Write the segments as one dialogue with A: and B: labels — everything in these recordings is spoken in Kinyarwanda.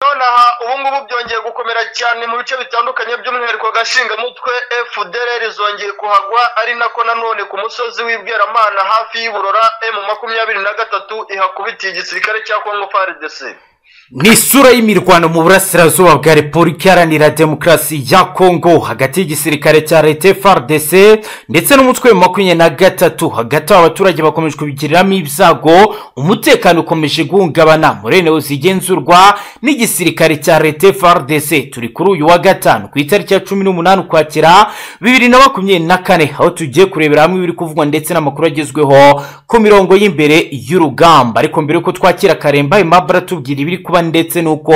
A: ubu ngubu byongeye gukomera cyane mu bice bitandukanye by'umwihariko gashingamutwe fdr zongeye kuhagwa ari nako nanone ku musozi w'ibweramana hafi y'iburora emu makumyabiri na gatatu ihakubitiye igisirikare cya kongo frdc
B: ni isura y'imirwano mu burasirazuba bwa repubulika iharanira demokarasi ya kongo hagati y'igisirikare cya leta frdc ndetse n'umutwe wa makumyabiri na gatatu hagati aho abaturage bakomeje kubigiriramo ibyago umutekano ukomeje guhungabana muri eneo zigenzurwa n'igisirikare cya leta frdc turi kuri uyu wa gatanu ku itariki ya cumi n'umunani ukwakira bibiri na makumyabiri na kane aho tugiye kurebera hamwe ibiri kuvugwa ndetse n'amakuru agezweho ku mirongo y'imbere y'urugamba ariko mbere y'uko twakira karemba imabara tubwira ibiri kuba ndetse n'uko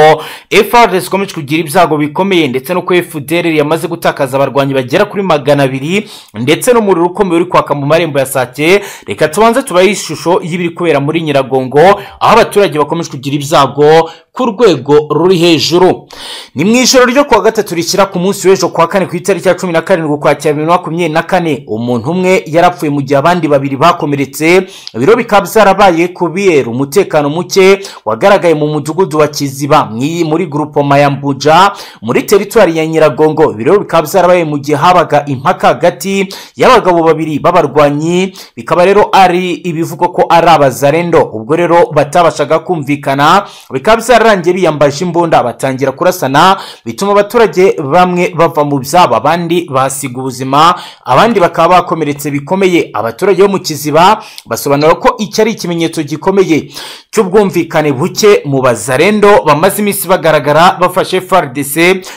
B: FRDC ikomeje kugira ibyago bikomeye ndetse n'uko FDR yamaze gutakaza abarwanyi bagera kuri magana abiri ndetse n'umuriro ukomeye uri kwaka mu marembo ya sake reka tubanze tubahe ishusho y'ibiri kubera muri nyiragongo aho abaturage bakomeje kugira ibyago ku rwego ruri hejuru ni mu ijoro ryo kuwa gatatu rishyira ku munsi w'ejo kuwa kane ku itariki ya cumi na karindwi ukwakira bibiri na makumyabiri na kane umuntu umwe yarapfuye mu gihe abandi babiri bakomeretse ibiro bikaba byarabaye kubera umutekano muke wagaragaye mu mudugudu mudugudu wa kiziba muri gurupoma ya mbuja muri teritwari ya nyiragongo ibirori bikaba byarabaye mu gihe habaga impaka hagati y'abagabo babiri b'abarwanyi bikaba rero ari ibivugwa ko ari abazarendo ubwo rero batabashaga kumvikana bikaba byararangiye biyambaje imbunda batangira kurasana bituma abaturage bamwe bava mu byabo abandi bahasiga ubuzima abandi bakaba bakomeretse bikomeye abaturage bo mu kiziba basobanura ko iki ari ikimenyetso gikomeye cy'ubwumvikane buke mu bazarendo zarendo bamaze iminsi bagaragara bafashe frdc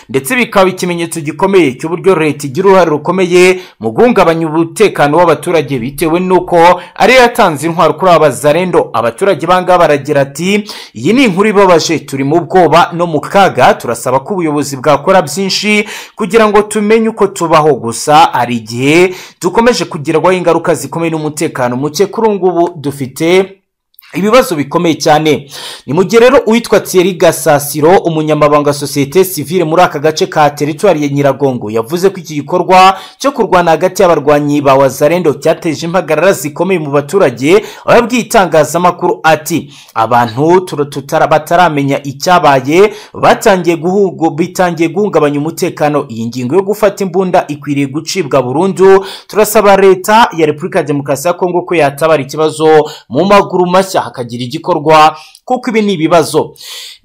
B: ndetse bikaba ikimenyetso gikomeye cy'uburyo leta igira uruhare rukomeye mu guhungabanya umutekano w'abaturage bitewe n'uko ariyo yatanze intwaro kuri aba bazarendo abaturage bangaba baragira ati iyi ni inkuru ibabaje turi mu bwoba no mu kaga turasaba ko ubuyobozi bwakora byinshi kugira ngo tumenye uko tubaho gusa hari igihe dukomeje kugerwaho ingaruka zikomeye n'umutekano muke kuri ubu ngubu dufite ibibazo bikomeye cyane ni mu gihe rero uwitwa thierry gasasiro umunyamabanga sosiyete sivile muri aka gace ka teritwari ya nyiragongo yavuze ko iki gikorwa cyo kurwana hagati y'abarwanyi ba wazarendo cyateje impagarara zikomeye mu baturage aho yabwiye itangazamakuru ati abantu bataramenya icyabaye batangiye bitangiye guhungabanya umutekano iyi ngingo yo gufata imbunda ikwiriye gucibwa burundu turasaba leta ya repubulika ya demokarasi ya kongo ko yatabara ikibazo mu maguru mashya hakagira igikorwa kuko ibi ni ibibazo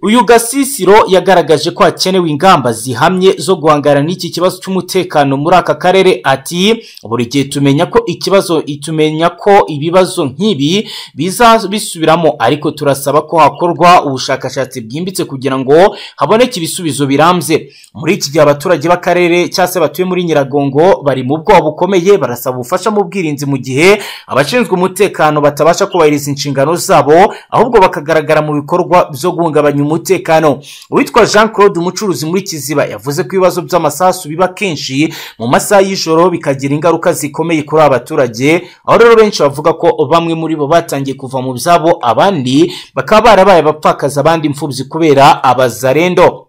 B: uyu gasisiro yagaragaje ko hakenewe ingamba zihamye zo guhangana n'iki kibazo cy'umutekano muri aka karere ati buri gihe tumenya ko ikibazo itumenya ko ibibazo nk'ibi biza bisubiramo ariko turasaba ko hakorwa ubushakashatsi bwimbitse kugira ngo haboneke ibisubizo birambye muri iki gihe abaturage b'akarere cyangwa se batuye muri nyiragongo bari mu bwoba bukomeye barasaba ubufasha mu bwirinzi mu gihe abashinzwe umutekano batabasha kubahiriza inshingano zabo ahubwo bakagaragara mu bikorwa byo guhungabanya umutekano uwitwa jean claude umucuruzi muri kiziba yavuze ko ibibazo by'amasasu biba kenshi mu masaha y'ijoro bikagira ingaruka zikomeye kuri abaturage aho rero benshi bavuga ko bamwe muri bo batangiye kuva mu byabo abandi bakaba barabaye abapfakaza abandi imfubyi kubera abazarendo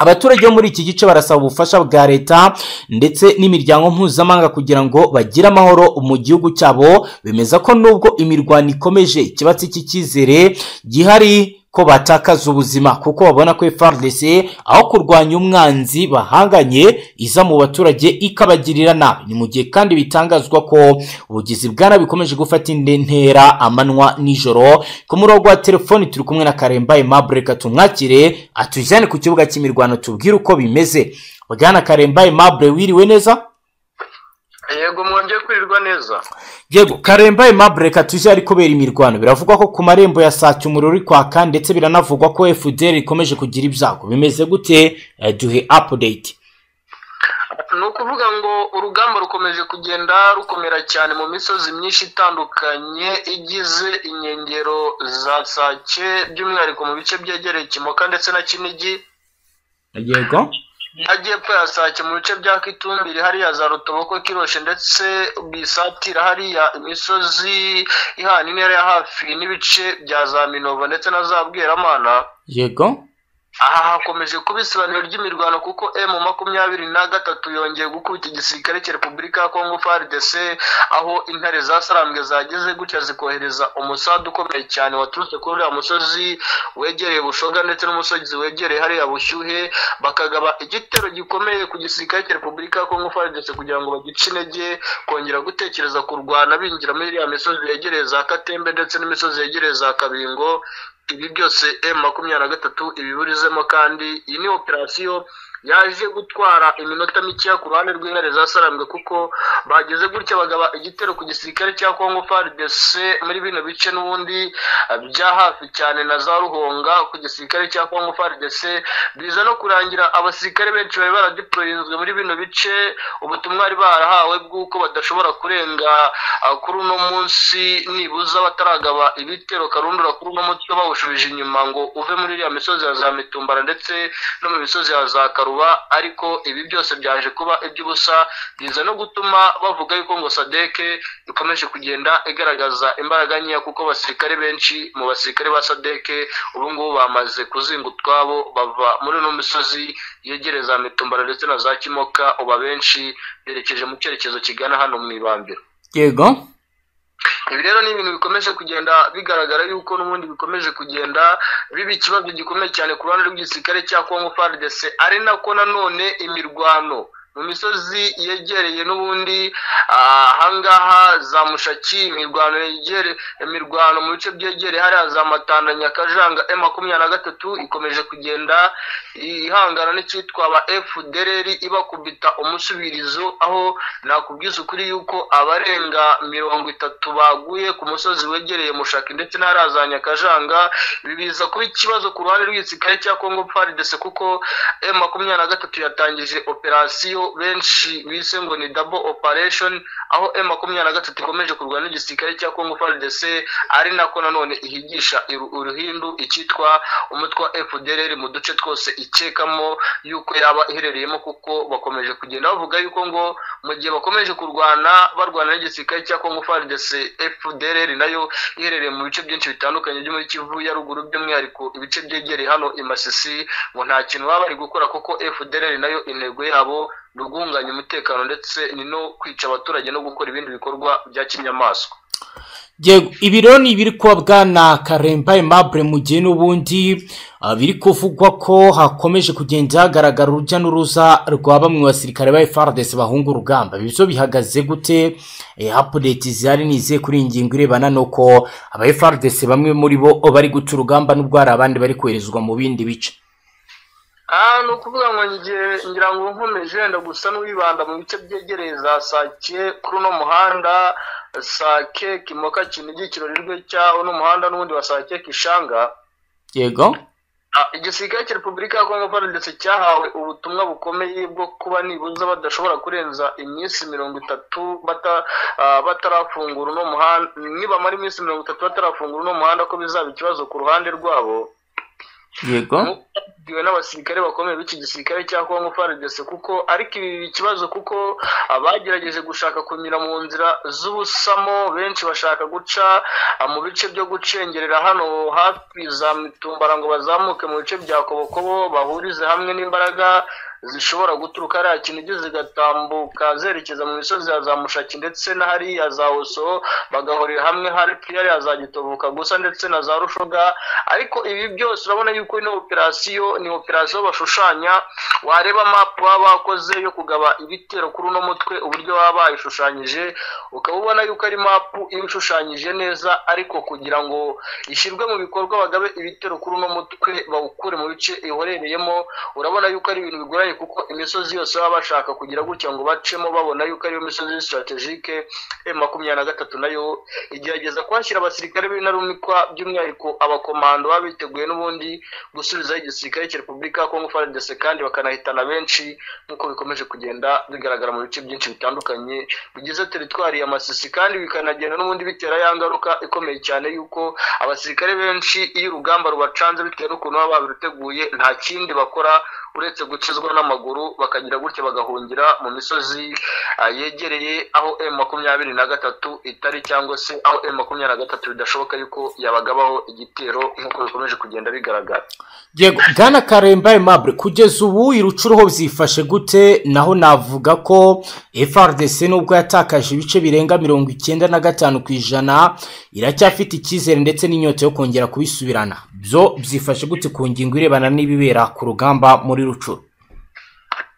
B: abaturage bo muri iki gice barasaba ubufasha bwa leta ndetse n'imiryango mpuzamahanga kugira ngo bagire amahoro mu gihugu cyabo bemeza ko nubwo imirwano ikomeje ikibatsi cy'icyizere gihari ko batakaza ubuzima kuko babona ko FARDC aho kurwanya umwanzi bahanganye iza mu baturage ikabagirira nabi ni mu gihe kandi bitangazwa ko ubugizi bwa nabi bukomeje gufata indi ntera amanywa nijoro ku murongo wa telefoni turi kumwe na karemba aimable reka tumwakire atujyane ku kibuga cy'imirwano tubwire uko bimeze bwana karemba aimable wiriwe neza
A: yego mwongeye kwirirwa neza
B: yego karemba aimable reka tujye ari kubera imirwano biravugwa ko ku marembo ya sake umuriro uri kwaka ndetse biranavugwa ko fdr ikomeje kugira ibyago bimeze gute Eh, duhe apudeyiti
A: ni ukuvuga ngo urugamba rukomeje kugenda rukomera cyane mu misozi myinshi itandukanye igize inkengero za sake by'umwihariko mu bice byegereye kimoka ndetse na kinigi
B: yego
A: hajyepfo ya sake mu bice bya kitumbiri hariya za rutoboko kiroshe ndetse bwisatira hariya imisozi ihana intera ya hafi n'ibice bya za minovo ndetse na za bweramana
B: yego
A: aha hakomeje kuba isobanuro ry'imirwano kuko emu makumyabiri na gatatu yongeye gukubita igisirikare cya repubulika ya kongo frdc aho intare za sarambwe zageze gutya zikohereza umusadu ukomeye cyane waturutse kuri uriya musozi wegereye bushoga ndetse n'umusozi wegereye hariya bushyuhe bakagaba igitero gikomeye ku gisirikare cya repubulika ya kongo frdc kugira ngo bagice intege kongera gutekereza kurwana binjira muri iriya misozi yegereye za katembe ndetse n'imisozi yegereye za kabingo ibi byose emu makumyabiri na gatatu ibiburizemo kandi iyi ni operasiyo yaje gutwara iminota mikeya ku ruhande rw'intare za sarambwe kuko bageze gutya bagaba igitero ku gisirikare cya kongo frdc muri bino bice n'ubundi ah, bya hafi cyane na za ruhonga ku gisirikare cya kongo frdc biza no kurangira abasirikare benshi bari baradiporoyinzwe muri bino bice ubutumwa bari barahawe bw'uko badashobora kurenga ah, kuri uno munsi nibuza bataragaba ibitero karundura kuri uno munsi uba bawushubije inyuma ngo uve muri iriya misozi ya za mitumbara ndetse no mu misozi ya za karuba ariko ibi byose byaje kuba iby'ubusa biza no gutuma bavuga yuko ngo sadeke ikomeje kugenda igaragaza imbaraga nkeya kuko abasirikare benshi mu basirikare ba sadeke ubu ngubu bamaze kuzinga utwabo bava muri ino misozi yegereye za mitumbara ndetse na za kimoka uba benshi berekeje mu cyerekezo kigana hano mu ibambiro
B: yego
A: ibi rero ni ibintu bikomeje kugenda bigaragara yuko n'ubundi bikomeje kugenda biba ikibazo gikomeye cyane ku ruhande rw'igisirikare cya kongo frdc ari nako nanone imirwano mu misozi yegereye n'ubundi ah, ahangaha za mushaki imirwano yegere imirwano mu bice byegereye hariya za matanda nyakajanga e makumyabiri na gatatu ikomeje kugenda ihangana n'icyitwa ba efudereri ibakubita umusubirizo aho nakubwiza ukuri yuko abarenga mirongo itatu baguye ku musozi wegereye mushaki ndetse n'ahariya za nyakajanga ibi biza kuba ikibazo ku ruhande rw'igisirikare cya kongo faridese kuko e makumyabiri na gatatu yatangije operasiyo benshi bise ngo ni dabo operesheni aho e makumyabiri na gatatu ikomeje kurwana n'igisirikare cya kongo faridese ari nako nanone ihigisha iru- uruhindu icyitwa umutwe wa fdrr mu duce twose ikekamo yuko yaba iherereyemo kuko bakomeje kugenda bavuga yuko ngo mu gihe bakomeje kurwana barwana n'igisirikare cya kongo frdc fdrr nayo iherereye mu bice byinshi bitandukanye byo muri kivu ya ruguru by'umwihariko ibice byegereye hano i masisi ngo nta kintu baba bari gukora kuko fdrr nayo intego yabo ni ugunganya umutekano ndetse ni no kwica abaturage no gukora ibindi bikorwa bya kinyamaswa
B: Yego, ibi rero ni ibiri kuba bwana karemba aimable mu gihe n'ubundi ah, biri kuvugwa ko hakomeje kugenda hagaragara urujya n'uruza rwa bamwe mu basirikare ba frdc bahunga urugamba ibi byo bihagaze gute Eh, update zihari ni izihe kuri iyi ngingo irebana n'uko aba frdc bamwe muri bo bari guca urugamba n'ubwo hari abandi bari koherezwa mu bindi bice
A: Ah, ni ukuvuga ngo ngiye ngira ngo nkomeje wenda gusa n'uwibanda mu bice byegereye za sake kuri uno muhanda sake kimoka kinigi ikirori rwe cyawo n'umuhanda n'ubundi wa sake kishanga
B: yego
A: Ah, igisirikare cya repubulika ya kongo ndetse cyahawe ubutumwa bukomeye bwo kuba nibuza badashobora kurenza iminsi mirongo itatu bata- ah, batarafungura uno muhanda nibamara iminsi mirongo itatu batarafungura uno muhanda ko bizaba ikibazo ku ruhande rwabo
B: yego
A: bwiwe n'abasirikare bakomeye b'iki gisirikare cya kongo faridese kuko ariko ibi biba ikibazo kuko abagerageje gushaka kunyura mu nzira z'ubusamo benshi bashaka guca ah, mu bice byo gucengerera hano hafi za mitumbara ngo bazamuke mu bice bya kobokobo bahurize hamwe n'imbaraga zishobora guturuka hariya kinigi zigatambuka zerekeza mu misozi ya za mushaki ndetse na hariya za oso bagahurira hamwe hafi hariya za gitoboka gusa ndetse na za rushoga ariko ibi byose urabona yuko ino operasiyo ni operasiyo bashushanya wareba mapu baba bakoze yo kugaba ibitero kuri uno mutwe uburyo baba bayishushanyije ukaba ubona yuko ari mapu iba ishushanyije neza ariko kugira ngo ishyirwe mu bikorwa bagabe ibitero kuri uno mutwe bawukure mu bice ihorereyemo urabona yuko ari ibintu bigoranye kuko imisozi yose baba bashaka kugira gutya ngo bacemo babona yuko ariyo misozi sitratejike makumyabiri na gatatu nayo igerageza kuhashyira abasirikare b'intarumikwa by'umwihariko abakomando baba biteguye n'ubundi gusubizaho igisirikare cya repubulika ya kongo frdc kandi bakanahitana benshi nk'uko bikomeje kugenda bigaragara mu bice byinshi bitandukanye bigize teritwari ya masisi kandi bikanagenda n'ubundi bitera ya ngaruka ikomeye cyane y'uko abasirikare benshi iyo urugamba rubacanze bitewe n'ukuntu baba babiteguye nta kindi bakora uretse gucizwa n'amaguru bakagira gutya bagahungira mu misozi ah, yegereye aho emu makumyabiri na gatatu itari cyangwa se aho emu makumyabiri na gatatu bidashoboka yuko yabagabaho igitero nk'uko bikomeje kugenda bigaragara
B: yego bwana karemba aimable kugeza ubu irucuruho byifashe gute naho navuga ko frdc nubwo yatakaje ibice birenga mirongo icyenda na gatanu ku ijana iracyafite icyizere ndetse n'inyota yo kongera kubisubirana byo byifashe gute ku ngingo irebana n'ibibera ku rugamba muri rucuru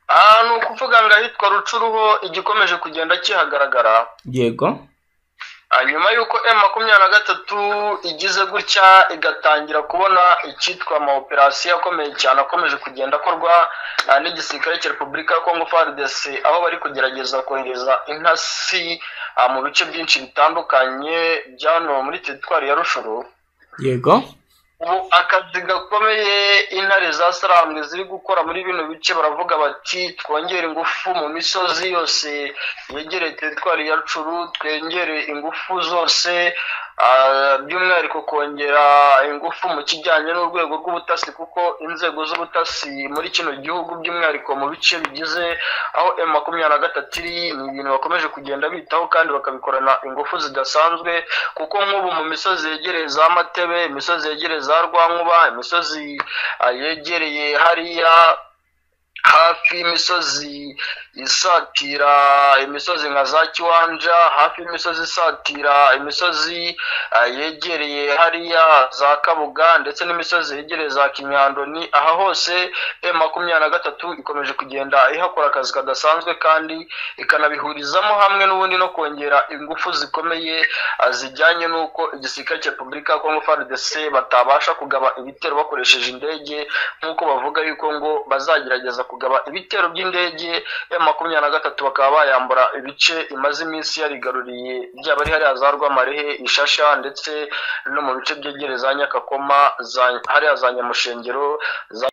A: Ah, ni ukuvuga ngo ahitwa rucuruho igikomeje kugenda kihagaragara
B: yego
A: Ah, nyuma y'uko m makumyabiri na gatatu igize gutya igatangira kubona icyitwa amaoperasiyo akomeye cyane akomeje kugenda akorwa ah, n'igisirikare cya repubulika ya kongo frdc aho bari kugerageza kohereza intasi ah, mu bice byinshi bitandukanye byano muri teritwari ya rushuru
B: yego
A: ubu akazi gakomeye intare za sarambwe ziri gukora muri bino bice baravuga bati twongere ingufu mu misozi yose yegereye teritwari ya curu twongere ingufu zose ah, by'umwihariko kongera ingufu mu kijyanye n'urwego rw'ubutasi kuko inzego z'ubutasi muri kino gihugu by'umwihariko mu bice bigize aho m makumyabiri na gatatu iri ni ibintu bakomeje kugenda bitaho kandi bakabikorana ingufu zidasanzwe kuko nk'ubu mu misozi yegereye za matebe imisozi yegereye za rwankuba imisozi ah, yegereye hariya hafi y'imisozi isatira imisozi nka za kiwanja hafi y'imisozi isatira imisozi ah, yegereye hariya za kabuga ndetse n'imisozi yegereye za kimyandoni aha hose m makumyabiri na gatatu ikomeje kugenda ihakora akazi kadasanzwe kandi ikanabihurizamo hamwe n'ubundi no kongera ingufu zikomeye ah, zijyanye n'uko igisirikare cya repubulika ya kongo frdc batabasha kugaba ibitero bakoresheje indege nk'uko bavuga yuko ngo bazagerageza kugaba ibitero by'indege ya makumyabiri na gatatu bakaba bayambura ibice imaze iminsi yarigaruriye byaba ari hariya za rwamarehe ishasha ndetse no mu bice byegereye za nyakakoma za- hariya za nyamushengero za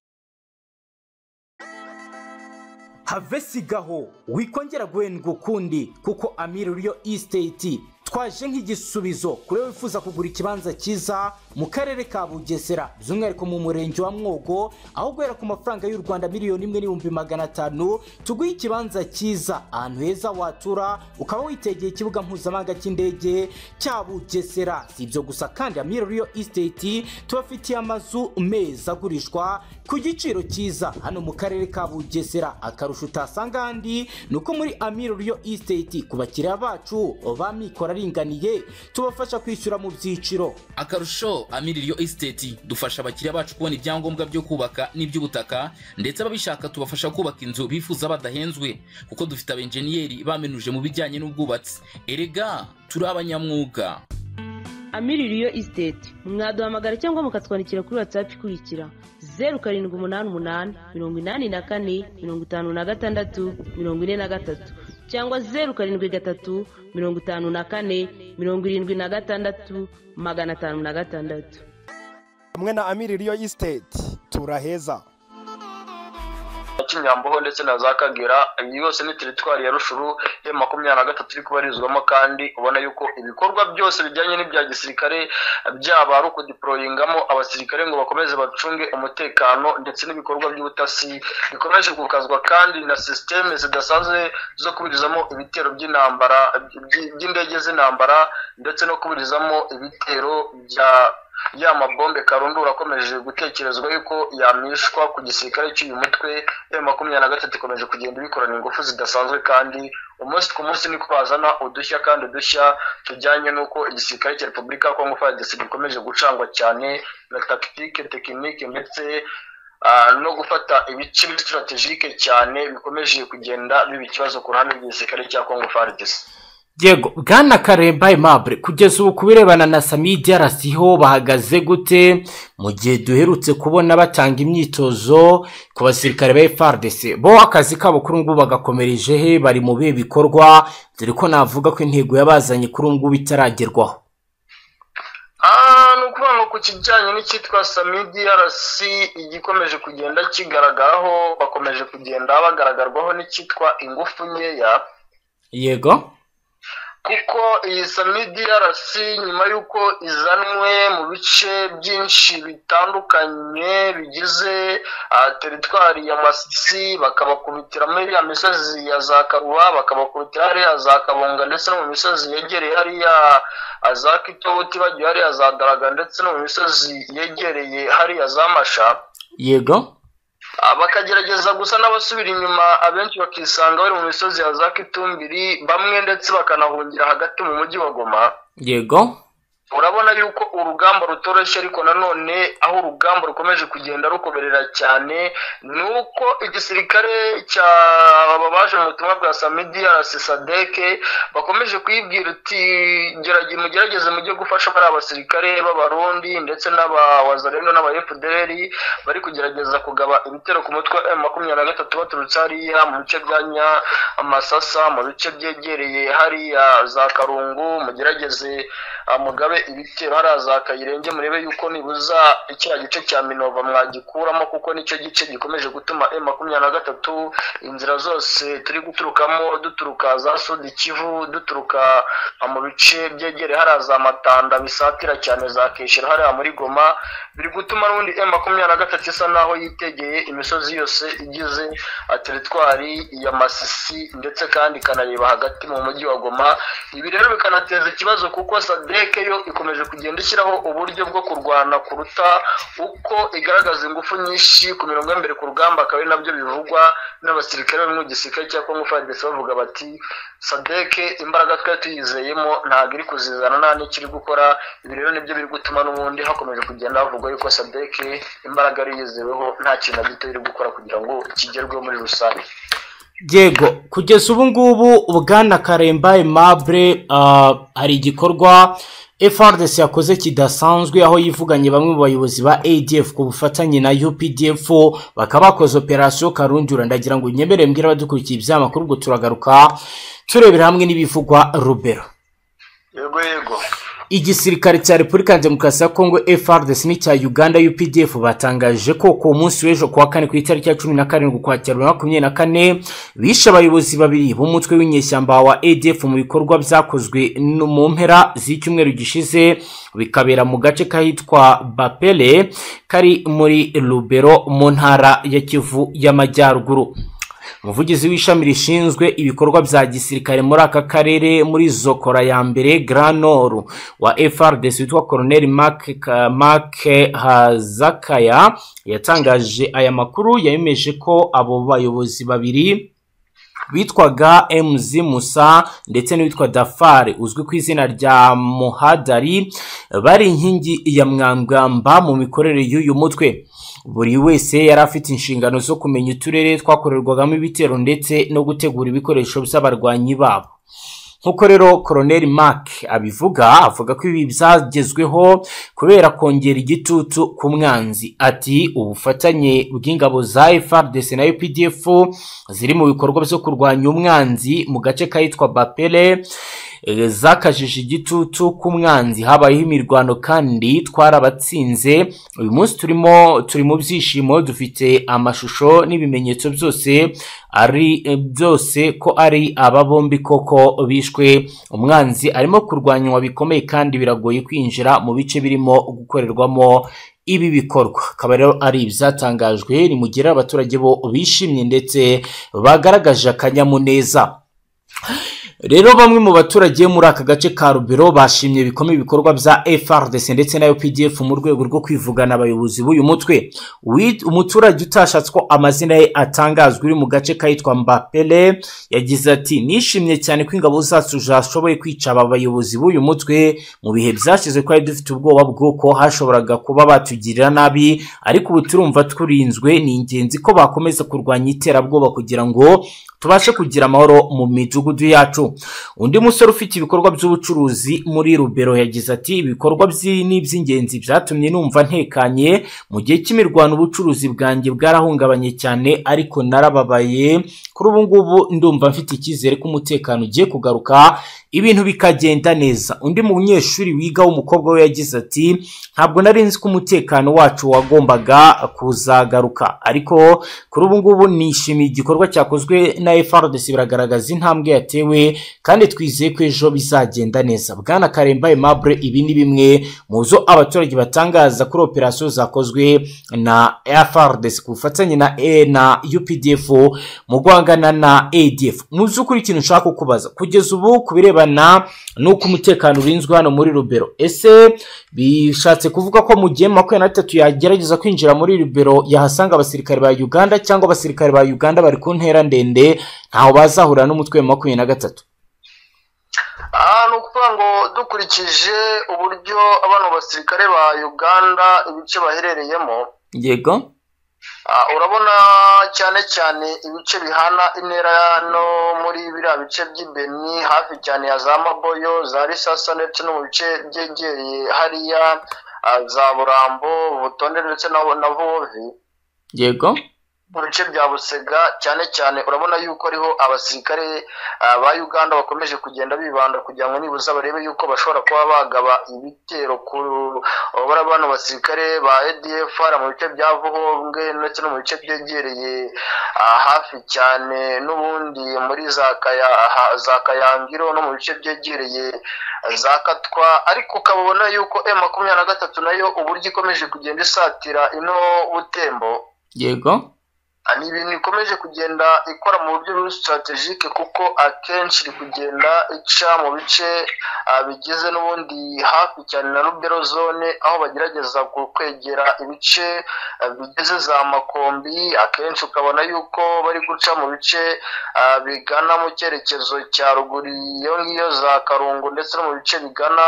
B: have sigaho wikongera guhendwa ukundi kuko amiri riyo isiteti twaje nk'igisubizo kuri we wifuza kugura ikibanza cyiza mu karere ka bugesera by'umwihariko mu murenge wa mwogo aho guhera ku mafaranga y'u rwanda miliyoni imwe n'ibihumbi magana atanu tuguhe ikibanza cyiza ahantu heza watura ukaba witegeye ikibuga mpuzamahanga cy'indege cya bugesera si ibyo gusa kandi amiri riyo isiteti tubafitiye amazu meza agurishwa ku giciro cyiza hano mu karere ka bugesera akarusho utasanga ahandi ni uko muri amiro riyo isiteti ku bakiriya bacu ba mikoro aringaniye tubafasha kwishyura mu byiciro
C: akarusho amiririyo esiteti dufasha abakiriya bacu kubona ibyangombwa byo kubaka n'iby'ubutaka ndetse ababishaka tubafasha kubaka inzu bifuza badahenzwe kuko dufite abenjeniyeri bamenuje mu bijyanye n'ubwubatsi erega turi abanyamwuga
D: amiririyo isiteti mwaduhamagara cyangwa mukatwandikira kuri watsapu ikurikira zeru karindwi umunani umunani mirongo inani na kane mirongo itanu na gatandatu mirongo ine na gatatu cyangwa zeru karindwi gatatu mirongo itanu na kane mirongo irindwi na gatandatu magana atanu na gatandatu
E: hamwe na amiri riyo isiteti turaheza
A: kinyamboho ndetse na za kagera iyi yose ni teritwari ya rushuru ya makumyabiri na gatatu iri kubarizwamo kandi ubona yuko ibikorwa byose bijyanye n'ibya gisirikare byaba ari ukudiporoyingamo abasirikare ngo bakomeze bacunge umutekano ndetse n'ibikorwa by'ubutasi bikomeje gukazwa kandi na sisiteme zidasanzwe zo kuburizamo ibitero by'intambara by- by'indege z'intambara ndetse no kuburizamo ibitero bya ya mabombe karundura akomeje gutekerezwa yuko yamishwa ku gisirikare cy'uyu mutwe ya makumyabiri na gatatu ikomeje kugenda ibikorana ingufu zidasanzwe kandi umunsi ku munsi niko bazana udushya kandi udushya tujyanye n'uko igisirikare cya repubulika ya kongo fadesi gikomeje gucangwa cyane na takitike tekinike ndetse ah, no gufata ibice sitaratejike cyane bikomeje kugenda biba ikibazo ku ruhande rw'igisirikare cya kongo fadesi
B: yego bwana karemba aimable kugeza ubu ku birebana na samidi arasiho bahagaze gute mu gihe duherutse kubona batanga imyitozo ku basirikare ba frdc bo akazi kabo kuri ubu ngubu bagakomereje he bari mu bihe bikorwa dore ko navuga ko intego yabazanye kuri ubu ngubu itaragerwaho
A: Ah, ni ukuvuga ngo ku kijyanye n'icyitwa samidi rc igikomeje kugenda kigaragaraho bakomeje kugenda bagaragarwaho n'icyitwa ingufu nkeya
B: yego
A: kuko iyi samidi yarasi nyuma y'uko izanwe mu bice byinshi bitandukanye bigize ah, teritwari ya masisi bakabakubitira muri ya misozi ya za karuba bakabakubitira hariya za kabonga ndetse no mu misozi yegereye hariya ah, za kitowuti bagiye hariya za daraga ndetse no mu misozi yegereye hariya za masha
B: yego
A: Ah, bakagerageza gusa n'abasubira inyuma abenshi bakisanga bari mu misozi ya za kitumbiri bamwe ndetse bakanahungira hagati mu mujyi wa goma
B: yego
A: urabona yuko urugamba rutoroshye ariko nanone aho urugamba rukomeje kugenda rukomerera cyane ni uko igisirikare cya aba baje mu butumwa bwa samidiya sisadeke bakomeje kuyibwira uti "Gerage- mugerageze mujye gufasha bariya basirikare b'abarundi ndetse n'abawazarendo n'aba fdr bari kugerageza kugaba ibitero ku mutwe wa M makumyabiri na gatatu baturutse hariya mu bice bya nya amasasa mu bice byegereye hariya za karungu mugerageze ah, mugabe ibitero hariya za kayirenge murebe yuko nibuza kiriya gice cya minova mwagikuramo kuko nicyo gice gikomeje gutuma M makumyabiri na gatatu inzira zose turi guturukamo duturuka za sud kivu duturuka ah, mu bice byegereye hariya za matanda bisatira cyane za keshero hariya muri goma biri gutuma n'ubundi M makumyabiri na gatatu isa naho yitegeye imisozi yose igize ah, teritwari ya masisi ndetse kandi ikanareba hagati mu mujyi wa goma ibi rero bikanateza ikibazo kuko sadeke yo ikomeje kugenda ishyiraho uburyo bwo kurwana kuruta uko igaragaza ingufu nyinshi ku mirongo y'imbere ku rugamba akaba ari nabyo bivugwa n'abasirikare bari mu gisirikare cya kongo fadesi bavuga bati sadeke imbaraga twari tuyizeyemo ntabwo iri kuzizana nta n'icyo iri gukora ibi rero nibyo biri gutuma n'ubundi hakomeje kugenda havugwa yuko sadeke imbaraga ari yizeweho nta kintu na gito iri gukora kugira ngo kigerweho muri rusange
B: yego kugeza ubu ngubu bwana karemba aimable ah, hari igikorwa frdc yakoze kidasanzwe aho yivuganye bamwe mu bayobozi ba adf ku bufatanye na updf bakaba bakoze operasiyo karundura ndagira ngo nyemere mbwira abadukurikiye ibyamakuru ubwo turagaruka turebera hamwe n'ibivugwa rubero
A: yego yego
B: igisirikare cya repubulika ya demokarasi ya kongo frdc n'icya uganda updf batangaje ko ku munsi w'ejo kuwa kane ku itariki ya cumi na karindwi ukwakira bibiri na makumyabiri na kane bishe abayobozi babiri b'umutwe w'inyeshyamba wa adf mu bikorwa byakozwe no mu mpera z'icyumweru gishize bikabera mu gace kahitwa bapele kari muri rubero mu ntara ya kivu y'amajyaruguru umuvugizi w'ishami rishinzwe ibikorwa bya gisirikare muri aka karere muri zokora ya mbere granoru wa frdc witwa colonel mark, mark hazakaya yatangaje aya makuru yemeje ko abo bayobozi babiri bitwaga mz musa ndetse n'uwitwa dafari uzwi ku izina rya muhadari bari inkingi ya mwangamba mu mikorere y'uyu mutwe buri wese yari afite inshingano zo kumenya uturere twakorerwagamo ibitero ndetse no gutegura ibikoresho by'abarwanyi babo nk'uko rero koroneri mark abivuga avuga ko ibi byagezweho kubera kongera igitutu ku mwanzi ati ubufatanye bw'ingabo za frdc na updf ziri mu bikorwa byo kurwanya umwanzi mu gace kahitwa bapele eh, zakajije igitutu ku mwanzi habayeho imirwano kandi twarabatsinze uyu munsi turimo turi mu byishimo dufite amashusho n'ibimenyetso byose ari eh, byose ko ari aba bombi koko bishwe umwanzi arimo kurwanywa bikomeye kandi biragoye kwinjira mu bice birimo gukorerwamo ibi bikorwa akaba rero ari ibyatangajwe nimugera abaturage bo bishimye ndetse bagaragaje akanyamuneza rero bamwe mu baturage muri aka gace ka rubero bashimye bikomeye ibikorwa bya frdc ndetse na updf mu rwego rwo kwivugana abayobozi b'uyu mutwe Uwi- umuturage utashatse ko amazina ye atangazwa uri mu gace kahitwa mbapele yagize ati nishimye cyane ko ingabo zacu zashoboye kwica aba bayobozi b'uyu mutwe mu bihe byashize ko twari dufite ubwoba bw'uko hashoboraga kuba batugirira nabi ariko ubu turumva turinzwe ni ingenzi ko bakomeza kurwanya iterabwoba kugira ngo tubashe kugira amahoro mu midugudu yacu undi musore ufite ibikorwa by'ubucuruzi muri rubero yagize ati ibikorwa by'i- ni iby'ingenzi byatumye numva ntekanye mu gihe cy'imirwano ubucuruzi bwanjye bwarahungabanye cyane ariko narababaye kuri ubu ngubu ndumva mfite icyizere ko umutekano ugiye kugaruka ibintu bikagenda neza undi munyeshuri wiga w'umukobwa we yagize ati ntabwo nari nzi ko umutekano wacu wagombaga kuzagaruka ariko kuri ubu ngubu nishimiye igikorwa cyakozwe na FRDC biragaragaza intambwe yatewe kandi twizeye ko ejo bizagenda neza bwana Karemba Aimable ibi ni bimwe mu zo abaturage batangaza kuri operasiyo zakozwe na FRDC ku bufatanye na e na UPDF mu guhangana na ADF mu by'ukuri ikintu nshaka kukubaza kugeza ubu ku birebana n'uko umutekano urinzwe hano muri Rubero ese bishatse kuvuga ko mu gihe makumyabiri na bitatu yagerageza kwinjira muri Rubero yahasanga abasirikare ba Uganda cyangwa abasirikare ba Uganda bari ku ntera ndende ntaho bazahura n'umutwe wa makumyabiri na gatatu
A: aha ni ukuvuga ngo dukurikije uburyo abano basirikare ba uganda ibice baherereyemo
B: yego
A: ah, urabona cyane cyane ibice bihana intera no muri biriya bice by'ibeni hafi cyane ya za maboyo za risasa ndetse no mu bice byegereye hariya ah, za burambo butonde ndetse na na vovi
B: yego
A: mu bice bya busega cyane cyane urabona yuko ariho abasirikare ah, ba uganda bakomeje kugenda bibanda kugira ngo nibuza barebe yuko bashobora kuba bagaba ibitero ku urabona bano basirikare ba adfr mu bice bya vuhobwe ndetse no mu bice byegereye ah, hafi cyane n'ubundi muri za kaya ha- za kayangiro no mu bice byegereye za katwa ariko ukaba ubona yuko m makumyabiri na gatatu nayo uburyo ikomeje kugenda isatira ino butembo
B: yego
A: Ah, ni ibintu ikomeje kugenda ikora mu buryo buri sitarategike kuko akenshi iri kugenda ica mu bice ah, bigize n'ubundi hafi cyane na rubero zone aho bagerageza ku- kwegera ibice ah, bigize za makombi akenshi ukabona yuko bari guca mu bice ah, bigana mu cyerekezo cya ruguru iyo ngiyo za karungu ndetse no mu bice bigana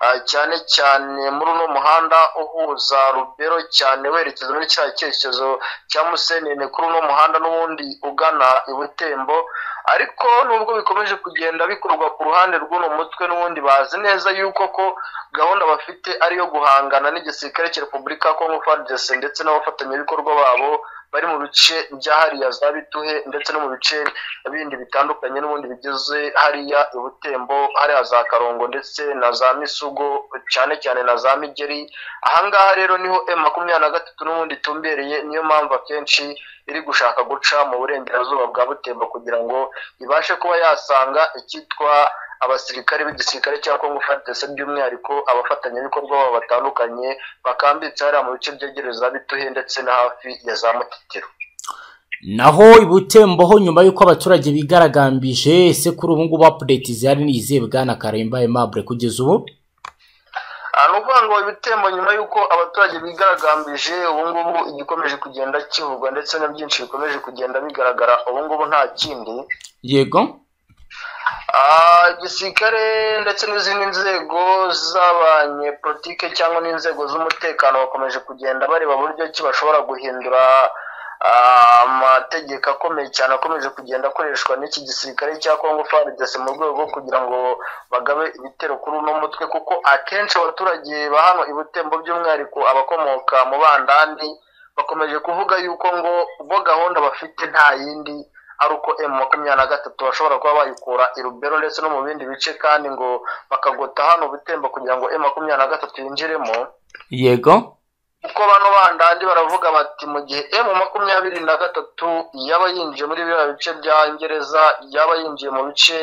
A: ah, cyane cyane muri uno muhanda uhuza rubero cyane werekeza muri cya cyerekezo cya musenene kuri uno muhanda n'ubundi ugana i butembo ariko nubwo bikomeje kugenda bikorwa ku ruhande rw'uno mutwe n'ubundi bazi neza yuko ko gahunda bafite ari iyo guhangana n'igisirikare cya repubulika ya kongo fardc ndetse n'abafatanyabikorwa babo bari mu bice bya hariya za bituhe ndetse no mu bice bindi bitandukanye n'ubundi bigize hariya i butembo hariya za karongo ndetse na za misugo cyane cyane na za migeri ahangaha rero niho m makumyabiri na gatatu n'ubundi itumbereye niyo mpamvu akenshi iri gushaka guca mu burengerazuba bwa butembo kugira ngo ibashe kuba yasanga icyitwa abasirikare b'igisirikare cya kongo fadese by'umwihariko abafatanyabikorwa babo batandukanye bakambitse hariya mu bice byegereye za bituhe ndetse na hafi ya za mutikiro
B: naho ibutembo ho nyuma y'uko abaturage bigaragambije ese kuri ubu ngubu apudeti zihari ni izihe bwana Karemba Aimable kugeza ubu
A: Ah, ni ukuvuga ngo ibitembo nyuma y'uko abaturage bigaragambije ubu ngubu igikomeje kugenda kivugwa ndetse na byinshi bikomeje kugenda bigaragara ubu ngubu nta kindi
B: yego
A: Ah, igisirikare ndetse n'izindi nzego z'abanyepolitike cyangwa n'inzego z'umutekano bakomeje kugenda bareba buryo ki bashobora guhindura ah, amategeko akomeye cyane akomeje kugenda akoreshwa n'iki gisirikare cya kongo fardc mu rwego rwo kugira ngo bagabe ibitero kuri uno mutwe kuko akenshi abaturage ba hano i butembo by'umwihariko abakomoka mu bandandi bakomeje kuvuga yuko ngo bo gahunda bafite nta yindi ari uko emu makumyabiri na gatatu bashobora kuba bayikura i rubero ndetse no mu bindi bice kandi ngo bakagota hano butembo kugira ngo emu makumyabiri na gatatu yinjiremo
B: yego
A: kuko bano bandandi baravuga bati mu gihe emu makumyabiri na gatatu yaba yinjiye muri biriya bice bya ngereza yaba yinjiye mu bice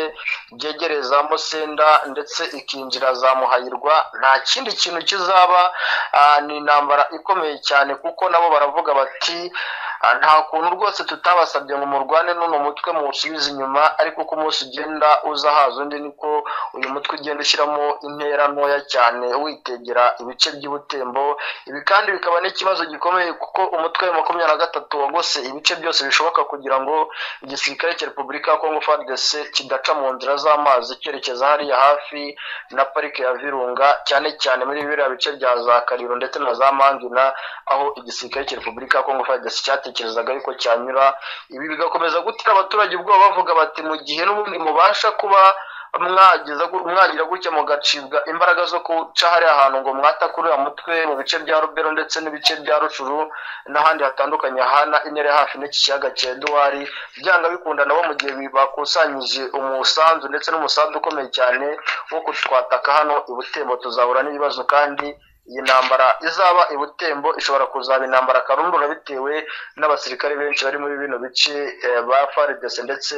A: byegereye za musenda ndetse ikinjira za muhayirwa nta kindi kintu kizaba ah, ni intambara ikomeye cyane kuko nabo baravuga bati Ah, nta kuntu rwose tutabasabye ngo murwane n'uno mutwe muwusubize inyuma ariko uko umunsi ugenda uza haza undi niko uyu mutwe ugenda ushyiramo intera ntoya cyane witegera ibice by'ubutembo ibi kandi bikaba n'ikibazo gikomeye kuko umutwe wa makumyabiri na gatatu wagose ibice byose bishoboka kugira ngo igisirikare cya repubulika ya kongo frdc kidaca mu nzira z'amazi cyerekeza hariya hafi na parike ya virunga cyane cyane muri biriya bice bya za kariro ndetse na za mangina aho igisirikare cya repubulika ya kongo fadesi cyatekerezaga yuko cyanyura ibi bigakomeza gutera abaturage ubwoba bavuga bati mu gihe n'ubundi mubasha kuba mwageza gu- mwagira gutya mugacibwa imbaraga zo guca hariya hantu ngo mwatakurira mutwe mu bice bya rubero ndetse n'ibice bya rucuru n'ahandi hatandukanye hana inere hafi n'iki kiyaga cyeduwari byanga bikunda nabo mu gihe bakusanyije umusanzu ndetse n'umusanzu ukomeye cyane wo kutwataka hano i butembo tuzahura n'ibibazo kandi iyi ntambara izaba i butembo ishobora kuzaba intambara karundura bitewe n'abasirikare benshi bari muri bino bice eh, ba faridese ndetse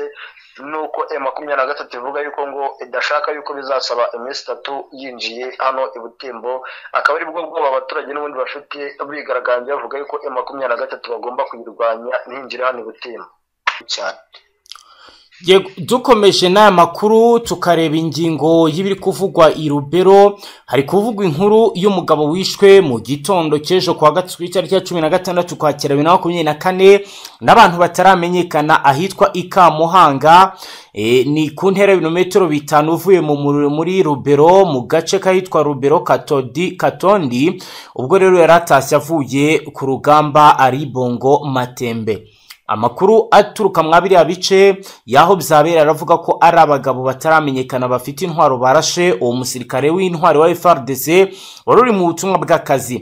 A: nuko e makumyabiri na gatatu ivuga yuko ngo idashaka yuko bizasaba iminsi itatu yinjiye hano i butembo akaba ari bwo bwoba abaturage n'ubundi bafite bigaragambya bavuga yuko e makumyabiri na gatatu bagomba kuyirwanya ntinjire hano i butembo cyane
B: Yego, dukomeje n'aya makuru tukareba ingingo y'ibiri kuvugwa i rubero hari kuvugwa inkuru y'umugabo wishwe mu gitondo cy'ejo ku wa gatatu ku itariki ya cumi na gatandatu ukwakira bibiri na makumyabiri na kane n'abantu bataramenyekana ahitwa ikamuhanga e, ni ku ntera y'ibirometero bitanu uvuye mu muriro muri rubero mu gace k'ahitwa rubero katodi katondi ubwo rero yari atashye avuye ku rugamba ari bongo matembe amakuru aturuka mwa biriya bice y'aho byabera aravuga ko ari abagabo bataramenyekana bafite intwaro barashe uwo musirikare w'intwari wa frdc wari uri mu butumwa bw'akazi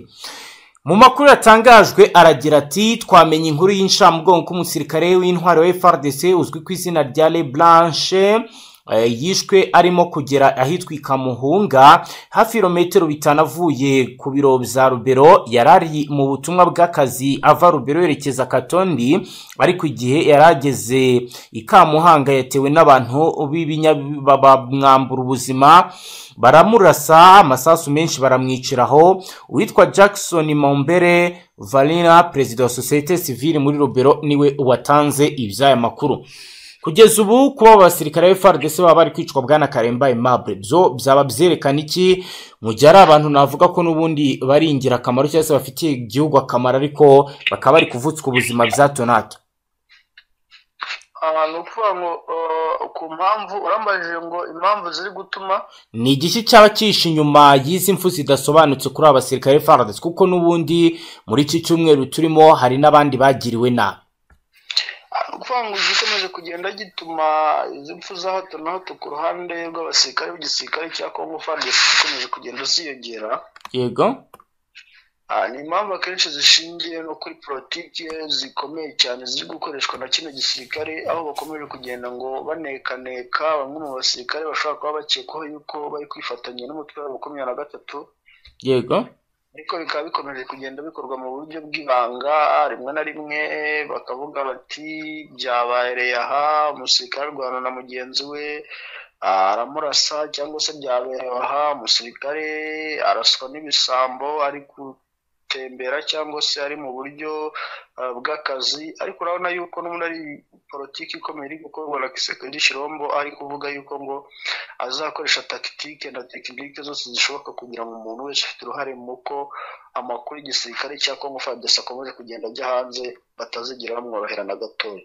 B: mu makuru yatangajwe aragira ati twamenye inkuru y'inshamugongo ko umusirikare w'intwari wa frdc uzwi ku izina rya le blanche eh, yishwe arimo kugera ahitwa ikamuhunga hafi ibirometero bitanu avuye ku biro bya rubero yari ari mu butumwa bw'akazi ava rubero yerekeza katondi ariko igihe yari ageze ikamuhanga yatewe n'abantu b'ibinyabinyamwambura ubuzima baramurasa amasasu menshi baramwiciraho uwitwa jackson mombere valina perezida wa sosiyete sivile muri rubero niwe watanze iby'aya makuru kugeza ubu kuba aba basirikare b'FRDC baba bari kwicwa bwana Karemba Aimable byo byaba byerekana iki mu gihe ari abantu navuga ko n'ubundi bari ingirakamaro cyangwa se bafitiye igihugu akamaro ariko bakaba bari kuvutswa ubuzima bya hato na hato
A: abantu ukuvuga ngo eh, ku mpamvu urambajije ngo impamvu ziri gutuma
B: ni igiki cyaba cyihishe inyuma y'izi mpfu zidasobanutse kuri aba basirikare b'FRDC kuko n'ubundi muri iki cyumweru turimo hari n'abandi bagiriwe nabi
A: ari ukuvuga ngo gikomeje kugenda gituma izi mpfu za hato na hato ku ruhande rw'abasirikare b'igisirikare cya kongo fadesi zikomeje kugenda ziyongera
B: yego
A: Ah, ni impamvu akenshi zishingiye no kuri politiki zikomeye cyane ziri gukoreshwa na kino gisirikare aho bakomeje kugenda ngo banekaneka bamwe mu basirikare bashobora kuba bakekwaho yuko bari kwifatanya n'umutwe wa makumyabiri na gatatu
B: yego
A: ariko bikaba bikomeje kugenda bikorwa mu buryo bw'ibanga rimwe na rimwe bakavuga bati byabereye aha umusirikare arwana na mugenzi we ah, aramurasa cyangwa se byabereye aha umusirikare araswa n'ibisambo ari gutembera cyangwa se ari mu buryo ah, bw'akazi ariko urabona yuko n'ubundi ari politiki ikomeye iri gukorwa na kisekedi shirombo ari kuvuga yuko ngo azakoresha tactique na tekinike zose zishoboka kugira ngo umuntu wese ufite uruhare mu ko amakuru y'igisirikare cya Congo FARDC akomeje kugenda ajya hanze batazigira bamworohera na gatoya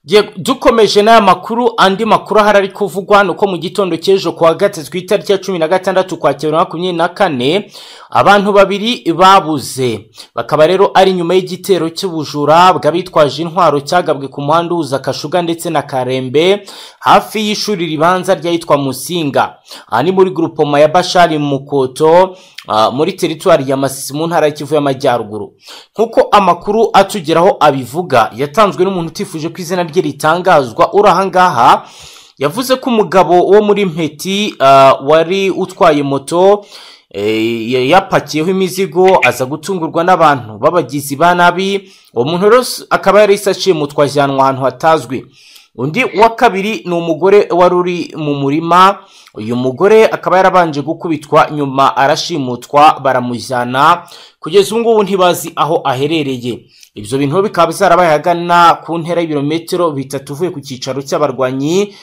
B: Yego, dukomeje n'aya makuru andi makuru ahari ari kuvugwa ni uko mu gitondo cy'ejo ku wa gatatu ku itariki ya cumi na gatandatu ukwakira bibiri na makumyabiri na kane abantu babiri babuze bakaba rero ari nyuma y'igitero cy'ubujura bw'abitwaje intwaro cyagabwe ku muhanda uhuza kashuga ndetse na karembe hafi y'ishuri ribanza ry'ahitwa musinga aha ni muri grupoma ya bashari mukoto ah, muri teritwari ya masisi mu ntara y'ikivu y'amajyaruguru nk'uko amakuru atugeraho abivuga yatanzwe n'umuntu utifuje ko izina rye ritangazwa uri ahangaha yavuze ko umugabo wo muri mpeti ah, wari utwaye moto eh, ya- yapakiyeho imizigo aza gutungurwa n'abantu b'abagizi ba nabi uwo muntu rero s- akaba yari aciye mu twajyanwa ahantu hatazwi undi wa kabiri ni umugore wari uri mu murima uyu mugore akaba yarabanje gukubitwa nyuma arashimutwa baramujyana kugeza ubu ngubu ntibazi aho aherereye ibyo bintu bikaba byarabaye ahagana ku ntera y'ibirometero bitatu uvuye ku cyicaro cy'abarwanyi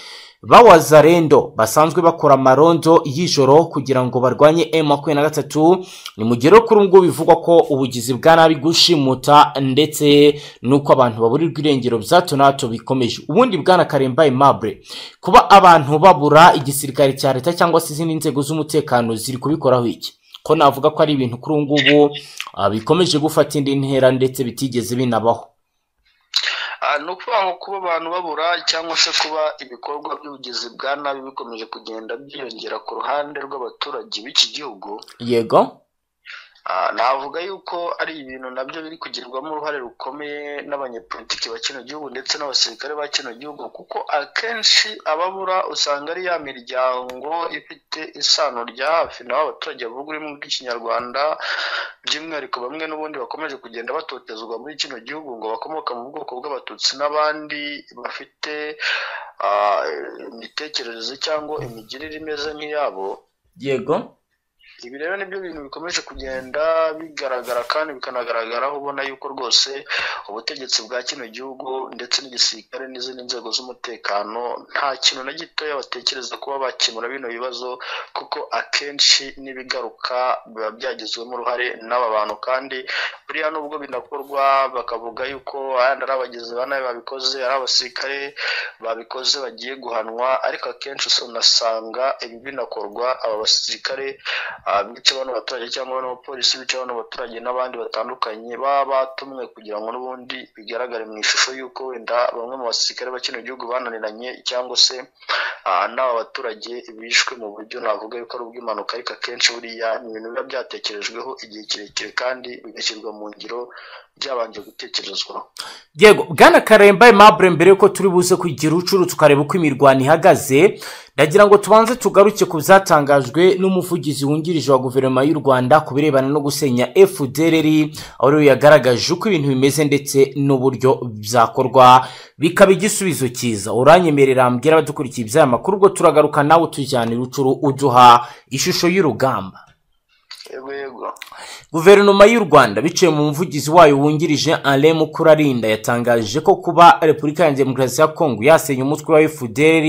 B: b'awazarendo basanzwe bakora amarondo y'ijoro kugira ngo barwanye M23 ni mu gihe rero kuri ubu ngubu bivugwa ko ubugizi bwa nabi gushimuta ndetse n'uko abantu baburirwa irengero bya hato na hato bikomeje ubundi bwana karemba aimable kuba abantu babura igisirikare cya leta cyangwa se izindi nzego z'umutekano ziri kubikoraho iki ko navuga ko ari ibintu kuri ubu ngubu ah, bikomeje gufata indi ntera ndetse bitigeze binabaho
A: Ah, ni ukuvuga ngo kuba abantu babura cyangwa se kuba ibikorwa by'ubugizi bwa nabi bikomeje kugenda byiyongera ku ruhande rw'abaturage b'iki gihugu
B: yego
A: Ah, navuga yuko ari ibintu nabyo biri kugirwamo uruhare rukomeye n'abanyepolitiki ba kino gihugu ndetse n'abasirikare ba kino gihugu kuko akenshi ababura usanga ari ya miryango ifite isano rya hafi naho abaturage bavuga ururimi rw'ikinyarwanda by'umwihariko bamwe n'ubundi bakomeje kugenda batotezwa muri kino gihugu ngo bakomoka mu bwoko bw'abatutsi n'abandi bafite ah, imitekerereze cyangwa imigirire imeze nk'iyabo
B: yego
A: ibi rero nibyo bintu bikomeje kugenda bigaragara kandi bikanagaragaraho ubona yuko rwose ubutegetsi bwa kino gihugu ndetse n'igisirikare n'izindi nzego z'umutekano nta kintu na gitoya batekereza kuba bakemura bino bibazo kuko akenshi n'ibigaruka biba byagizwemo uruhare n'aba bantu kandi buriya nubwo binakorwa bakavuga yuko ayandi ari abagizi ba nabi babikoze ari abasirikare babikoze bagiye guhanwa ariko akenshi unasanga ibi binakorwa aba basirikare ah, bica bano baturage cyangwa bano bapolisi bica bano baturage n'abandi batandukanye baba batumwe kugira ngo n'ubundi bigaragare mu ishusho y'uko wenda bamwe mu basirikare ba kino gihugu bananiranye cyangwa se ah, n'aba baturage bishwe mu buryo navuga yuko ari ubw'impanuka ariko akenshi buriya ni ibintu biba byatekerejweho igihe kirekire kandi bigashyirwa mu ngiro byabanje gutekerezwa
B: yego bwana karemba aimable mbere yuko turi buze kugira ucuru tukareba uko imirwano ihagaze ndagira ngo tubanze tugaruke ku byatangajwe n'umuvugizi wungirije wa guverinoma y'u rwanda ku birebana no gusenya fdrr aho rero yagaragaje uko ibintu bimeze ndetse n'uburyo byakorwa bikaba igisubizo cyiza uranyemerera mbwira abadukurikiye iby'aya makuru ubwo turagaruka nawe utujyana irucuru uduha ishusho y'urugamba
A: yego yego
B: guverinoma y'u rwanda biciye mu muvugizi wayo wungirije alain mukurarinda yatangaje ko kuba repubulika ya demokarasi ya kongo yasenya umutwe wa fdr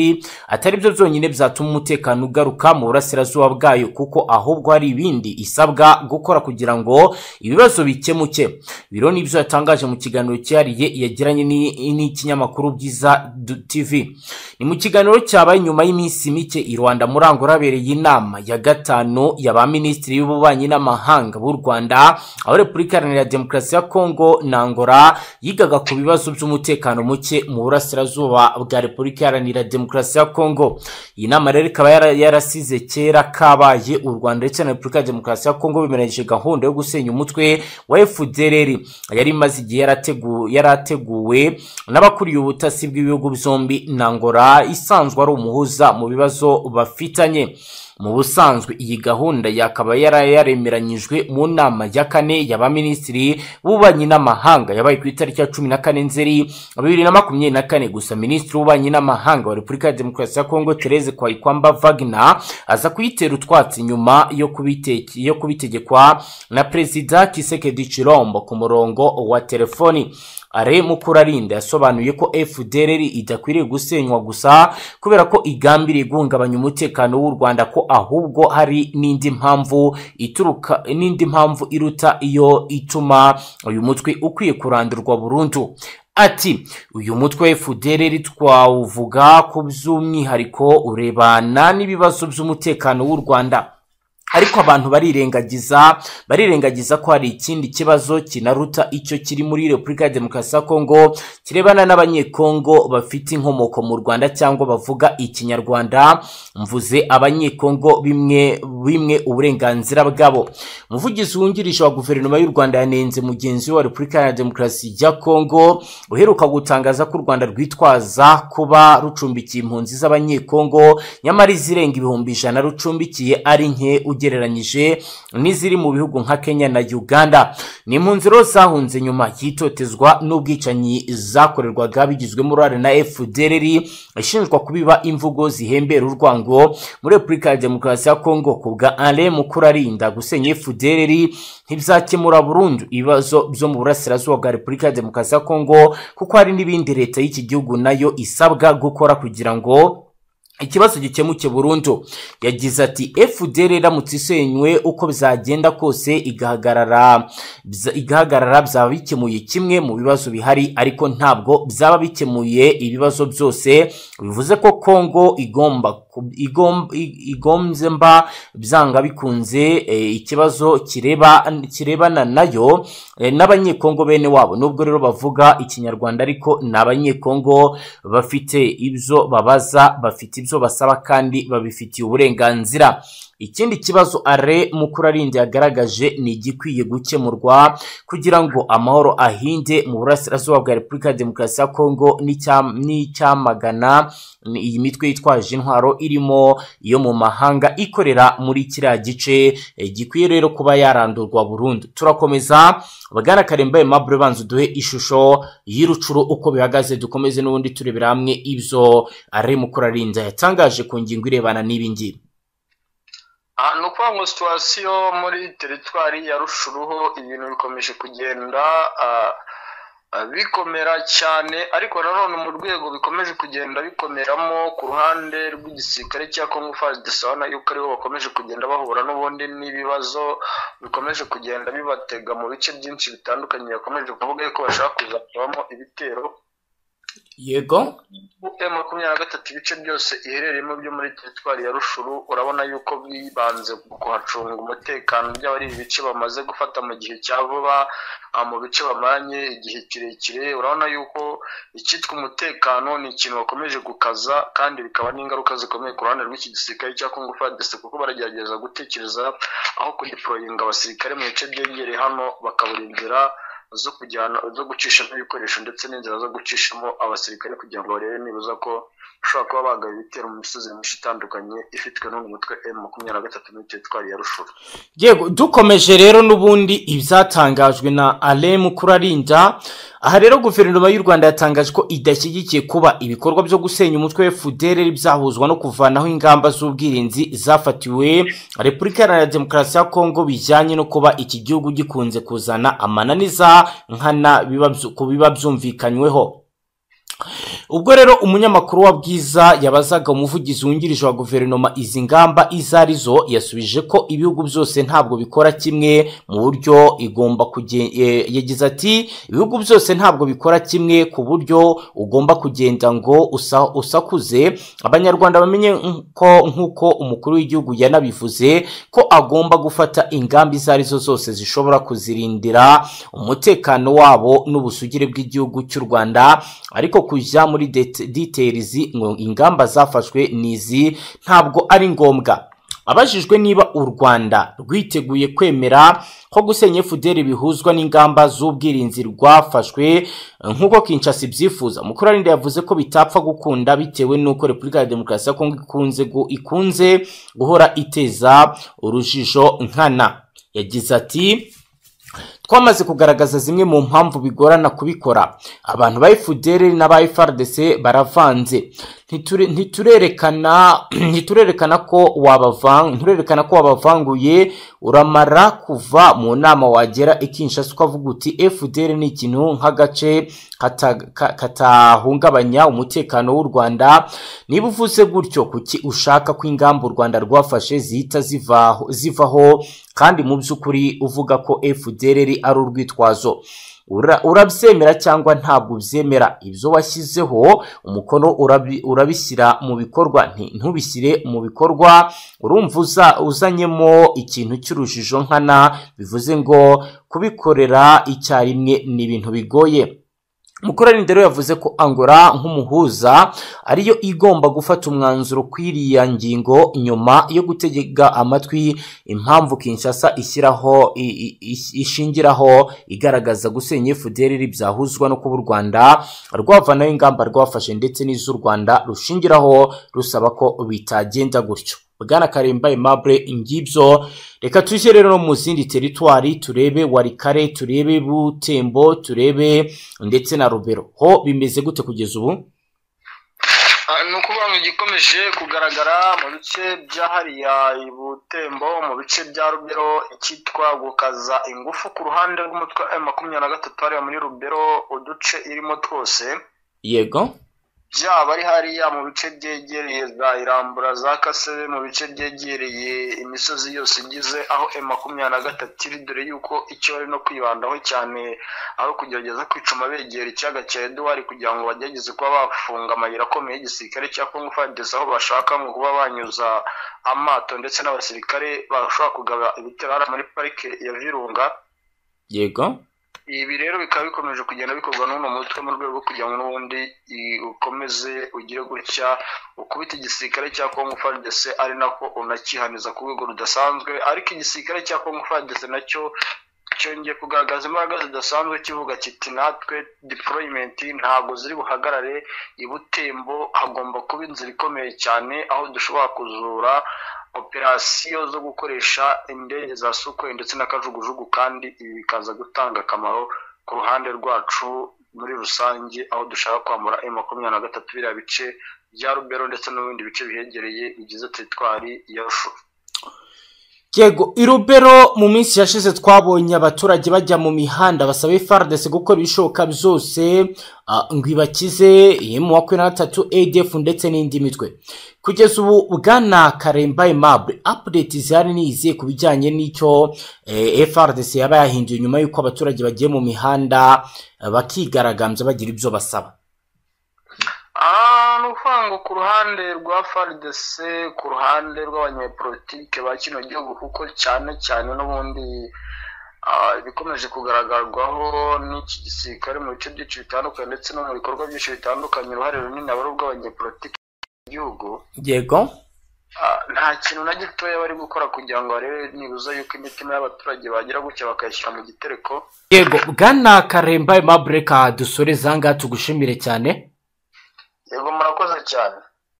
B: atari byo byonyine byatuma umutekano ugaruka mu burasirazuba bwayo kuko ahubwo hari ibindi isabwa gukora kugira ngo ibibazo bikemuke biro nibyo yatangaje mu kiganiro cyihariye yagiranye ni- n'ikinyamakuru byiza Du- tv ni mu kiganiro cyabaye nyuma y'iminsi mike i rwanda murangura habereye inama ya gatanu ya ba minisitiri y'ububanyi n'amahanga b'u rwanda aho repubulika iharanira demokarasi ya kongo na angola yigaga ku bibazo by'umutekano muke mu burasirazuba bwa repubulika iharanira demokarasi ya kongo iyi nama rero ikaba yara- yarasize kera kabaye u rwanda ndetse na repubulika ya demokarasi ya kongo bemeranyije gahunda yo gusenya umutwe wa fdrr yari imaze igihe yarategu- yarateguwe n'abakuriye ubutasi bw'ibihugu byombi na ngora isanzwe ari umuhuza mu bibazo bafitanye mu busanzwe iyi gahunda yakaba yari yaremeranyijwe mu nama ya kane ya baminisitiri b'ububanyi n'amahanga yabaye ku itariki ya cumi na kane nzeri bibiri na makumyabiri na kane gusa minisitiri w'ububanyi n'amahanga wa repubulika ya demokarasi ya kongo therese kwayikwamba vagna aza kuyitera utwatsi nyuma yo kubiteke- yo kubitegekwa na perezida kisekedi chilombo ku murongo wa telefoni ale mukurarinda yasobanuye ko fdr idakwiriye gusenywa gusa kubera ko igambiriye guhungabanya umutekano w'u rwanda ko ahubwo hari n'indi mpamvu ituruka n'indi mpamvu iruta iyo ituma uyu mutwe ukwiye kurandurwa burundu ati uyu mutwe fdr twawuvuga ku by'umwihariko urebana n'ibibazo by'umutekano w'u rwanda ariko abantu barirengagiza barirengagiza ko hari ikindi kibazo kinaruta icyo kiri muri repubulika ya demokarasi ya kongo kirebana n'abanyekongo bafite inkomoko mu rwanda cyangwa bavuga ikinyarwanda mvuze abanyekongo bimwe bimwe uburenganzira bwabo umuvugizi wungirije wa guverinoma y'u rwanda yanenze mugenzi we wa repubulika ya demokarasi ya kongo uheruka gutangaza ko u rwanda rwitwaza kuba rucumbikiye impunzi z'abanyekongo nyamara izirenga ibihumbi ijana rucumbikiye ari nke ugereranyije n'iziri mu bihugu nka kenya na uganda ni impunzi rero zahunze nyuma y'itotezwa n'ubwicanyi zakorerwaga bigizwemo uruhare na fdr ishinjwa kubiba imvugo zihembera urwango muri repubulika ya demokarasi ya kongo ku bwa alain mukurarinda gusenya fdr ntibyakemura burundu ibibazo byo mu burasirazuba bwa repubulika ya demokarasi ya kongo kuko hari n'ibindi leta y'iki gihugu nayo isabwa gukora kugira ngo ikibazo gikemuke burundu yagize ati fdr iramutse isenywe uko bizagenda kose igahagarara bza- igahagarara byaba bikemuye kimwe mu bibazo bihari ariko ntabwo byaba bikemuye ibibazo byose bivuze ko kongo igomba igom- i- igombye mba byanga bikunze eh, ikibazo kireba kirebana nayo eh, n'abanyekongo bene wabo nubwo rero bavuga ikinyarwanda ariko ni abanyekongo bafite ibyo babaza bafite ibyo basaba kandi babifitiye uburenganzira ikindi kibazo are mukuru arindi yagaragaje ni igikwiye gukemurwa kugira ngo amahoro ahinde mu burasirazuba bwa repubulika ya demokarasi ya kongo n'icya- n'icyamagana iyi mitwe yitwaje intwaro irimo iyo mu mahanga ikorera muri kiriya gice eh, gikwiye rero kuba yarandurwa burundu turakomeza bagana karembaye mabure banza uduhe ishusho y'irucuru uko bihagaze dukomeze n'ubundi turebera hamwe ibyo are mukuru arinda yatangaje ku ngingo irebana n'ibi ngibi
A: aha ni ukuvuga ngo situwasiyo muri teritwari ya rushuruho ibintu bikomeje kugenda ah, ah, bikomera cyane ariko nanone mu rwego bikomeje kugenda bikomeramo ku ruhande rw'igisirikare cya kongo fadisana yuko aribo bakomeje kugenda bahura n'ubundi n'ibibazo bikomeje kugenda bibatega mu bice byinshi bitandukanye bakomeje kuvuga yuko bashaka kuzashyiramo ibitero
B: yego
A: M makumyabiri na gatatu ibice byose iherereyemo byo muri teritwari ya rushuru urabona yuko bibanze ku kuhacunga umutekano by'abari ibi bice bamaze gufata mu gihe cya vuba ah, mu bice bamaranye igihe kirekire urabona yuko icyitwa umutekano ni ikintu bakomeje gukaza kandi bikaba n'ingaruka zikomeye ku ruhande rw'iki gisirikare cya kongo fadese kuko baragerageza gutekereza aho kudeporoyinga abasirikare mu bice byegereye hano bakabura inzira zo kujyana zo gucishamo ibikoresho ndetse n'inzira zo gucishamo abasirikare kugira ngo barebe nibuza ko bashobora kuba bagaba ibitero mu misozi myinshi itandukanye ifitwe n'uyu mutwe m makumyabiri na gatatu n'itwari ya rushuru
B: yego dukomeje rero n'ubundi ibyatangajwe na alemu kurarinda aha rero guverinoma y'u rwanda yatangaje ko idashyigikiye kuba ibikorwa byo gusenya umutwe we fudere byahuzwa no kuvanaho ingamba z'ubwirinzi zafatiwe repubulika iharanira demokarasi ya kongo bijyanye no kuba iki gihugu gikunze kuzana amananiza nkana biba byu- ku biba byumvikanyweho ubwo rero umunyamakuru wa bwiza yabazaga umuvugizi wungirije wa guverinoma izi ngamba izo ari zo yasubije ko ibihugu byose ntabwo bikora kimwe mu buryo igomba kugen- eh, yagize ati ibihugu byose ntabwo bikora kimwe ku buryo ugomba kugenda ngo usa- usakuze abanyarwanda bamenye ko nk'uko umukuru w'igihugu yanabivuze ko agomba gufata ingamba izo ari zo zose zishobora kuzirindira umutekano wabo n'ubusugire bw'igihugu cy'u rwanda ariko kujya muri det- details ngo ingamba zafashwe n'izi ntabwo ari ngombwa abajijwe niba u rwanda rwiteguye kwemera ko gusenya fuderi bihuzwa n'ingamba z'ubwirinzi rwafashwe nk'uko kinshasa ibyifuza mukuru arinda yavuze ko bitapfa gukunda bitewe n'uko repubulika ya demokarasi ya kongo ikunze gu- ikunze guhora iteza urujijo nkana yagize ati twamaze kugaragaza zimwe mu mpamvu bigorana kubikora abantu ba fdr n'aba frdc baravanze Ntiture- ntiturerekana ntiturerekana ko wabavan- nturerekana ko wabavanguye uramara kuva mu nama wagera ikinshasa ukavuga uti fdr ni ikintu nk'agace kata- ka- katahungabanya umutekano w'u rwanda niba uvuze gutyo kuki ushaka ko ingamba u rwanda rwafashe zihita zivaho zivaho kandi mu by'ukuri uvuga ko fdr ari urwitwazo Ura- urabyemera cyangwa ntabwo ubyemera ibyo washyizeho umukono urabi- urabishyira mu bikorwa nti- ntubishyire mu bikorwa urumva uza- uzanyemo ikintu cy'urujijo nkana bivuze ngo kubikorera icyarimwe ni ibintu bigoye mukoranindo rero yavuze ko angola nk'umuhuza ariyo igomba gufata umwanzuro kw'iriya ngingo nyuma yo gutegeka amatwi impamvu kinshasa ishyiraho i- i- ish- ishingiraho igaragaza gusenya fdr byahuzwa no kuba u rwanda rwavanaho ingamba rwafashe ndetse n'iz'u rwanda rushingiraho rusaba ko bitagenda gutyo bwana karemba aimable ngibyo reka tujye rero no mu zindi teritwari turebe warikare turebe butembo turebe ndetse na rubero ho bimeze gute kugeza ubu
A: Ah, ni ukuvuga ngo igikomeje kugaragara mu bice bya hariya i butembo mu bice bya rubero icyitwa gukaza ingufu ku ruhande rw'umutwe m makumyabiri na gatatu hariya muri rubero uduce irimo twose
B: yego
A: byaba ari hariya mu bice byegereye za irambura za kasebe mu bice byegereye imisozi yose igize aho e makumyabiri na gatatu iri dore yuko icyo bari no kwibandaho cyane aho kugerageza kwicuma begera ikiyaga cya eduwari kugira ngo bagerageze kuba bafunga amayira akomeye y'igisirikare cya kongo fadesi aho bashaka ngo kuba banyuza amato ndetse n'abasirikare bashobora kugaba ibitero hariya muri parike ya virunga
B: yego
A: ibi rero bikaba bikomeje kugenda bikorwa n'uno mutwe mu rwego rwo kugira ngo n'ubundi i- ukomeze ugire gutya ukubita igisirikare cya kongo fadese ari nako unakihaniza ku rwego rudasanzwe ariko igisirikare cya kongo fadese nacyo cyongeye kugaragaza imbaraga zidasanzwe kivuga kiti natwe deployment ntabwo ziri buhagarare i butembo hagomba kuba inzira ikomeye cyane aho dushobora kuzura operasiyo zo gukoresha indege za sukwe ndetse n'akajugujugu kandi ibi bikaza gutanga akamaro ku ruhande rwacu muri rusange aho dushaka kwambura M makumyabiri na gatatu biriya bice bya rubero ndetse n'ibindi bice bihegereye bigize teritwari ya rushuru
B: yego irubero mu minsi yashize twabonye abaturage bajya mu mihanda basaba ifardesi gukora ibishoboka byose ah, ngo ibakize emu makumyabiri na gatatu adf ndetse n'indi mitwe kugeza ubu bwana karemba aimable update zihari ni izihe ku bijyanye n'icyo eh, frdc yaba yahinduye nyuma y'uko abaturage bagiye mu mihanda eh, bakigaragambya bagira ibyo basaba
A: Ah, ni ukuvuga ngo ku ruhande rwa FARDC ku ruhande rw'abanyepolitike ba kino gihugu kuko cyane cyane n'ubundi ah, ibikomeje kugaragarwaho n'iki gisirikare mu bice byinshi bitandukanye ndetse no mu bikorwa byinshi bitandukanye uruhare runini aba ari urw'abanyepolitike mu gihugu
B: yego
A: Ah, nta kintu na gitoya bari gukora kugira ngo barebe nibuza yuko imitima y'abaturage bagira gutya bakayishyira mu gitereko
B: yego bwana karemba aimable ka dusore zangaha tugushimire cyane
A: yego murakoze cyane